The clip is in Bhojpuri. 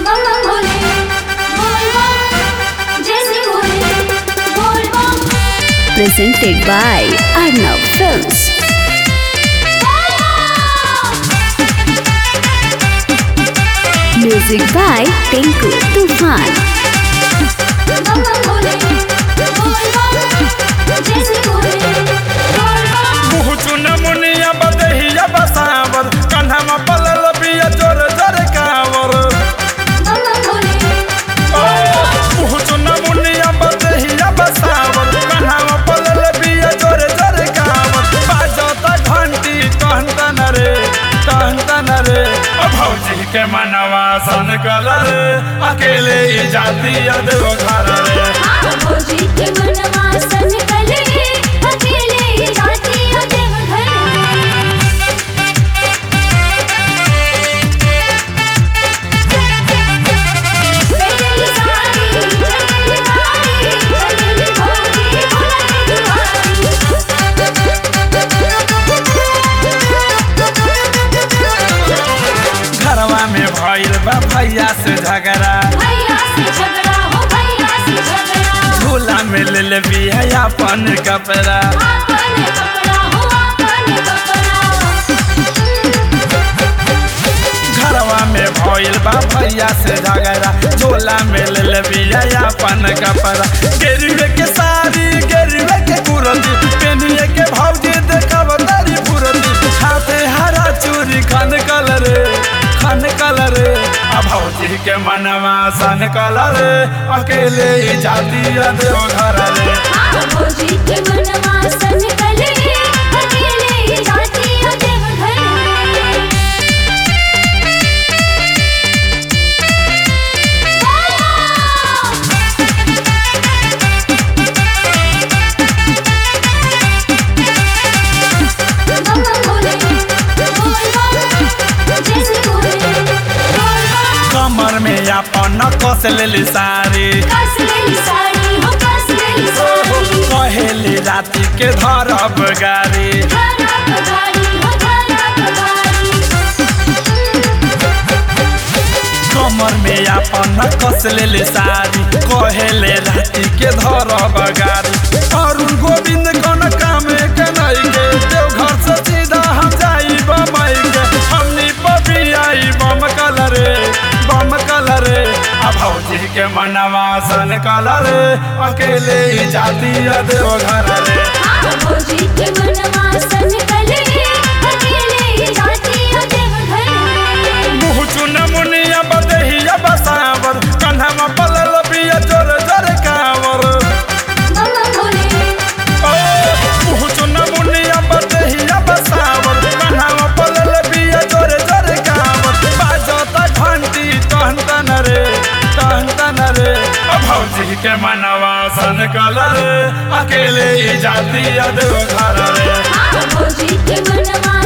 बम बम भोले बोल बम जय श्री भोले बोल बम presented by Arnav Films. Music by Tinku Tufan. बम बम भोले बोल बम जय श्री भोले बोल बम मुहुचुन मुनिया बदहिया बसावर कन्हमा पलल बिया जोर जोर कावर बम बम भोले ओ मुहुचुन मुनिया बदहिया बसावर कन्हमा पलल बिया जोर जोर कावर बाजता घंटी कहतन रे कहतन रे ओ भौजी के मनवा सन कलर अकेले ही जाती देव घर रे हाँ भोजी के मनवा सन कले अकेले जाती देव घर चली सारी चली गाड़ी चली भोगी भोला घरवा में भइल बा भैया से झगड़ा भैया से झगड़ा हो भैया से झगड़ा झूला में ले ले बिया अपन कपड़ा आपन कपड़ा हो आपन कपड़ा घरवा में भइल बा भैया से झगड़ा झोला में ले ले बिया अपन कपड़ा गेरुए के साड़ी गेरुए के कुरती पेनिए के भौजी देखब तारी पुरती हाथे हरा चूड़ी खन कलर खन कलर आ भौजी के मनवा सन कलर अकेले ही जाती देव घर रे हाँ भोजी के मनवा सन कले अकेले जाती देव घर बम बम भोले बोल बम जय श्री भोले बोल बम कमर में अपन कस लेली साड़ी कस लेली साड़ी हो कस लेली साड़ी कहेली राति के धरब गाड़ी धरा पगारी हो धरा पगारी कमर में अपन कस लेली साड़ी कहेले राति के धरब गाड़ी अरुण गोविंद कौन काम के नहीं के देव घर से सीधा हम जाई बम्बई के हमनी पपी आई बम कलरे बम कलरे आ भौजी के मनवा सन कलरे अकेले ही जाती देव घर रे हाँ भोजी के मनवा सन कले अकेले जाती देव घर मुँह चुन मुनिया बदहिया बसावर कन्हमा पलल बिया जोर जोर कावर बम बम भोले ओ मुँह चुन मुनिया बदहिया बसावर कन्हमा पलल बिया जोर जोर कावर बाजता घंटी कहतन रे कहतन रे ओ भौजी के मनवा सन कलर अकेले ही जाती देव घर रे हाँ भोजी के मनवा